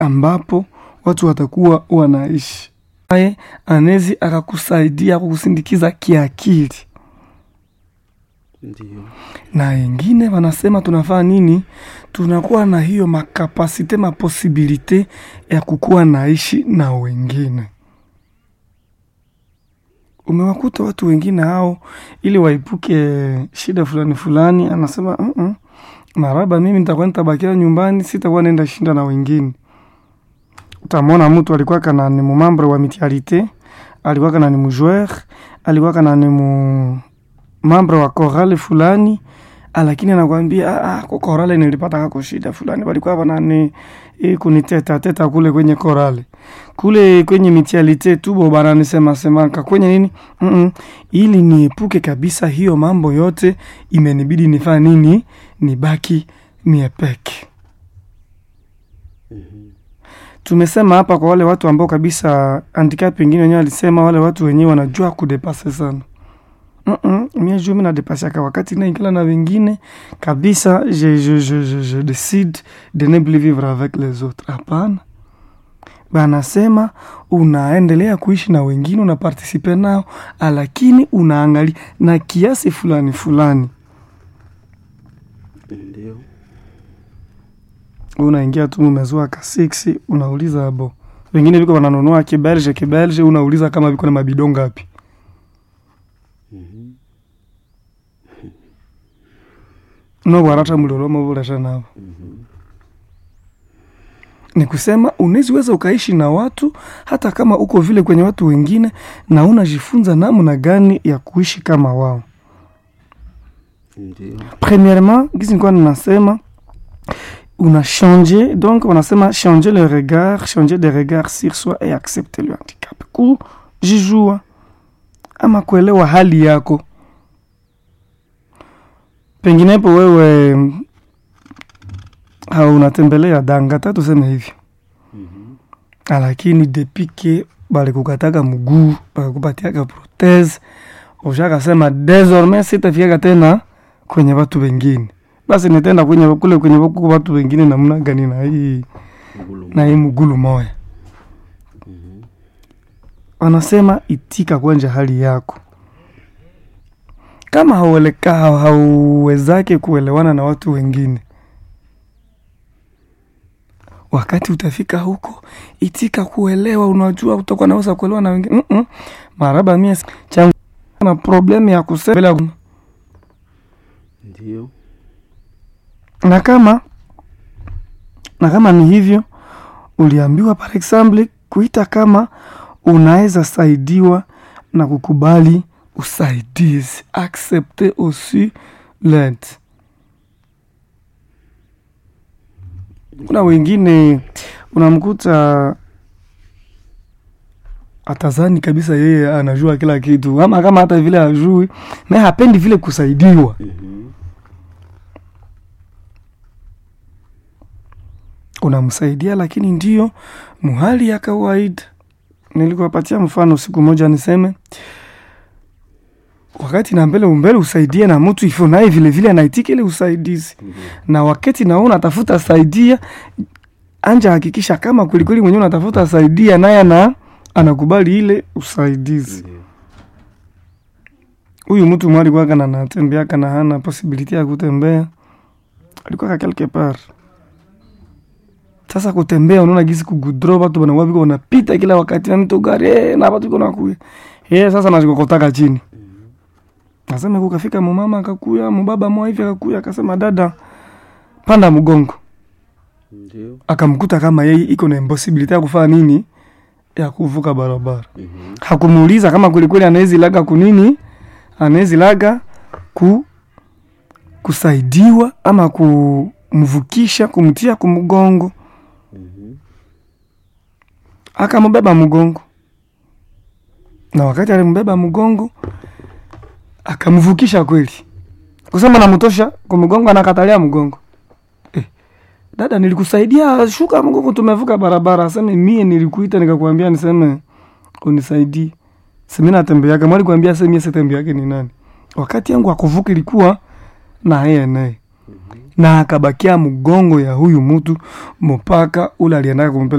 ambapo watu watakuwa wanaishi naye anezi akakusaidia kukusindikiza kiakili Ndio. na wengine wanasema tunafaa nini tunakuwa na hiyo makapasite maposibilite ya kukuwa naishi na wengine umewakuta watu wengine hao ili waepuke shida fulani fulani anasema mm -mm, maraba mimi nitakuwa nitabakia nyumbani sitakuwa naenda shinda na wengine utamwona mtu alikuwa kana ni mumambre wa mitialite alikuwa kana ni mujoueur alikuwa kana ni mu mambre wa korale fulani lakini anakwambia ah, ah, kwa korale nilipata kako shida fulani walikuwa wanani eh, kuniteta teta kule kwenye korale kule kwenye mitialite tubo bananisema semaka kwenye nini mm -mm. ili niepuke kabisa hiyo mambo yote imenibidi nifaa nini nibaki miepeke tumesema hapa kwa wale watu ambao kabisa handicap pengine wenyewe alisema wale watu wenyewe wanajua kudepase sana Mm -mm, mie juu mi nadepasiaka wakati naingila na wengine kabisa je, je, je, je, je decide de ne plus vivre avec les autres hapana banasema unaendelea kuishi na wengine unapartisipe nao lakini unaangalia na kiasi fulani fulani Ndio. unaingia tu mumezua ka 6 unauliza abo wengine viko wananunua kibelge kibelge unauliza kama viko na mabido ngapi Mhm. nobwarata mulolomo vulesha navo ni kusema uneziweza ukaishi na watu hata kama uko vile kwenye watu wengine na unajifunza namna gani ya kuishi kama wao Ndio. premièrement gisi nikuwa ninasema una changer donc wanasema changer le regard changer de regard sur soi et accepter le handicap kujijua ama kuelewa hali yako penginepo wewe haunatembelea dangata tuseme hivyo Mhm. lakini depike balikukataka mguu bakakupatiaka protese ushakasema desormais sitafiaka tena kwenye watu wengine basi nitenda kwenye kule kwenye kuko watu wengine namna gani na hii Ngulu. na hii mgulu moya Mhm. wanasema itika kwenja hali yako kama haueleka hauwezake kuelewana na watu wengine wakati utafika huko itika kuelewa unajua utakuwa naweza kuelewa na wengine mm -mm. maraba mie changu na problemu ya kusema Ndio. na kama na kama ni hivyo uliambiwa par exemple kuita kama unaweza saidiwa na kukubali usaidizi accepter aussi l'aide kuna wengine unamkuta atazani kabisa yeye anajua kila kitu ama kama hata vile ajui na hapendi vile kusaidiwa Mhm. unamsaidia lakini ndio muhali ya kawaida nilikuwapatia mfano siku moja niseme wakati na mbele umbele usaidie na mtu ifo naye vile vile anaitika ile usaidizi Mhm. na wakati naona unatafuta saidia anja hakikisha kama kwelikweli mwenyewe unatafuta saidia naye ana anakubali ile usaidizi Ndio. huyu mtu mwali kwaka na natembea kana hana posibiliti ya kutembea alikuwa quelque part sasa kutembea unaona gisi kugudro watu wanakuwa viko wanapita kila wakati na mito gari eh, na watu kuna kuya eh sasa nazikokotaka chini nasema kukafika mumama akakuya mubaba mwa hivi akakuya akasema dada panda mgongo Ndio. akamkuta kama yeye iko na impossibility ya kufanya nini ya kuvuka barabara Mhm. hakumuuliza kama kwelikweli anawezi laga kunini anawezi laga ku kusaidiwa ama kumvukisha kumtia kumgongo Mhm. akambeba mgongo na wakati alimbeba mgongo akamvukisha kweli kusema namtosha kumgongo anakatalia mgongo eh, dada nilikusaidia shuka mgongo tumevuka barabara aseme mie nilikuita nikakwambia niseme unisaidie simi natembeaga mwali kuambia se mie sitembeake ni nani wakati yangu akuvuka ilikuwa na yeye naye na akabakia mgongo ya huyu mtu mpaka ule aliendaka kumpeleka